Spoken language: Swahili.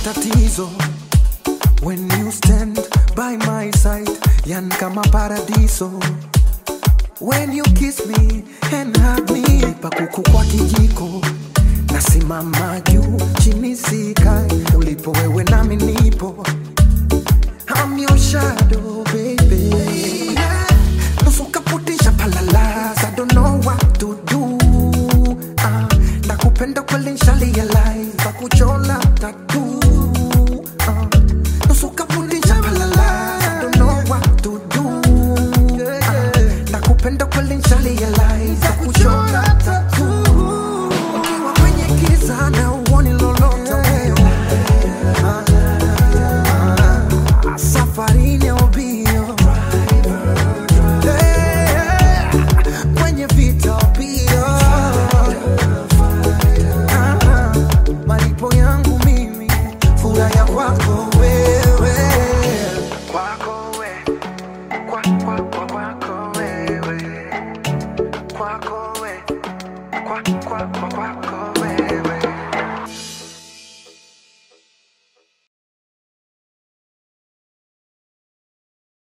matatizo when you stand by my side yan kama paradiso when you kiss me and hug me pakuku kwa kijiko nasimama juu chini sikai ulipo wewe nami nipo I'm your shadow